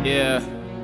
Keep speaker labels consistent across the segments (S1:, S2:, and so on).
S1: Yeah,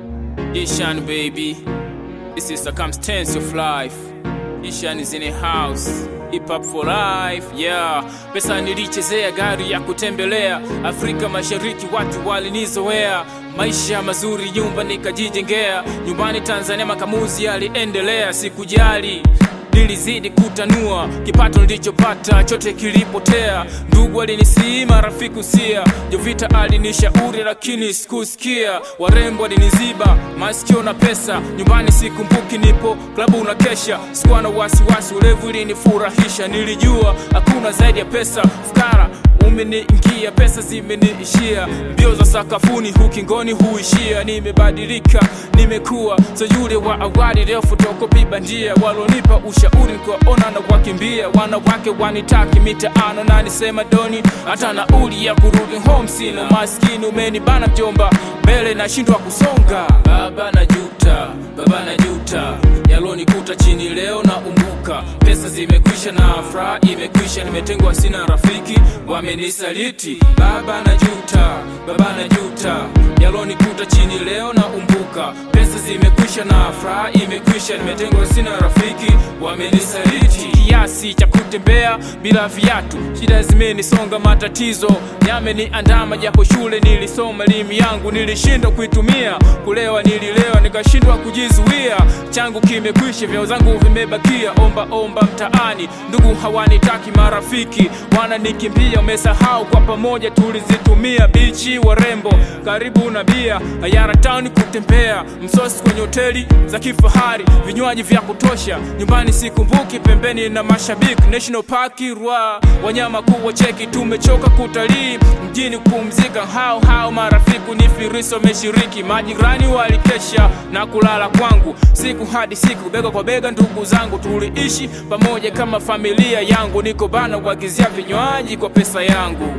S1: Ishan baby, this is circumstance of life. Ishan is in a house. Hip hop for life, yeah. Pesa nilichezea gari ya kutembelea Afrika Mashariki, watu walinizoea maisha mazuri, nyumba nikajijengea. Nyumbani Tanzania makamuzi yaliendelea, sikujali nilizidi kutanua kipato nilichopata chote kilipotea. Ndugu alinisima, rafiki usia, Jovita alinishauri lakini sikusikia. Warembo waliniziba masikio na pesa, nyumbani sikumbuki, nipo klabu na kesha. Sikuwa na wasiwasi, ulevu ilinifurahisha, nilijua hakuna zaidi ya pesa. Fukara umeniingia, pesa zimeniishia, mbio za sakafuni hukingoni huishia. Nimebadilika, nimekuwa so yule wa awali, leo fotokopi bandia. Walonipa ushauri nikuwaona na wakimbia, wanawake wanitaki mitaano na nisema doni, hata nauli ya kurudi home sina. Maskini umenibana mjomba, mbele nashindwa kusonga. Baba najuta, baba najuta, yalonikuta chini leo na umbuka. Pesa zimekwisha na furaha imekwisha, nimetengwa sina rafiki, wamenisaliti. Baba najuta, baba najuta, yalonikuta chini leo na umbuka. Pesa zimekwisha na furaha imekwisha, nimetengwa sina rafiki, wamenisaliti. Kiasi cha kutembea bila viatu, shida zimenisonga, matatizo yameniandama, japo shule nilisoma, elimu yangu nilishindwa kuitumia. Kulewa nililewa, nikashindwa kujizuia. Changu kimekwisha, vyao zangu vimebakia, omba omba mtaani, ndugu hawanitaki, marafiki wananikimbia. Umesahau kwa pamoja tulizitumia, bichi warembo, karibu na bia, Hayara town kutembea, msosi kwenye hoteli za kifahari, vinywaji vya kutosha, nyumbani sikumbuki, pembeni na mashabiki, National Park Rwa, wanyama kuwa cheki, tumechoka kutalii mjini kupumzika, hao hao marafiki ni firisi wameshiriki, majirani walikesha na kulala kwangu, siku hadi siku, bega kwa bega, ndugu zangu tuliishi pamoja kama familia yangu, niko bana kuagizia vinywaji kwa pesa yangu.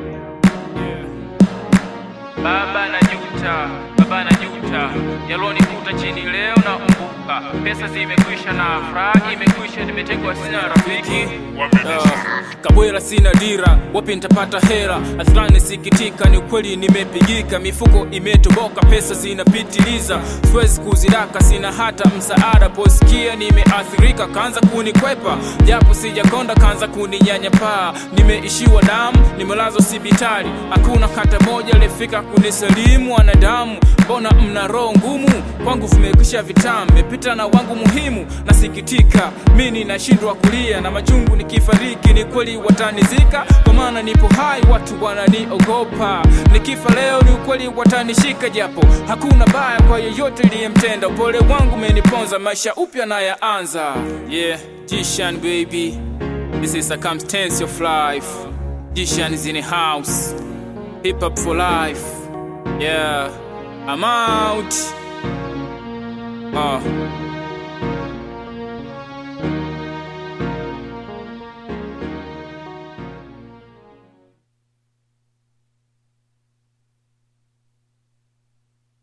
S1: Baba najuta, baba najuta, yalonikuta chini leo na umbuka. Pesa zimekwisha na furaha imekwisha, nimetengwa sina rafiki uh, kabwela sina dira, wapi nitapata hela? Athirani sikitika, ni ukweli nimepigika, mifuko imetoboka, pesa zinapitiliza, siwezi kuzidaka, sina hata msaada. Posikia nimeathirika, kaanza kunikwepa, japo sijakonda, kaanza kuninyanyapaa. Nimeishiwa damu, nimelazwa sibitali, hakuna hata moja alifika kunisalimu. Wanadamu, mbona mna roho ngumu? Kwangu vimekwisha vitamu, mepita na wangu muhimu. Nasikitika mimi nashindwa kulia, na machungu nikifariki, ni kweli watanizika, kwa maana nipo hai, watu wananiogopa. Nikifa leo, ni ukweli watanishika, japo hakuna baya kwa yeyote iliyemtenda. Upole wangu umeniponza, maisha upya na yaanza. Yeah, Jishan baby, this is circumstance of life. Jishan is in a house, hip hop for life. Yeah, I'm out. Uh.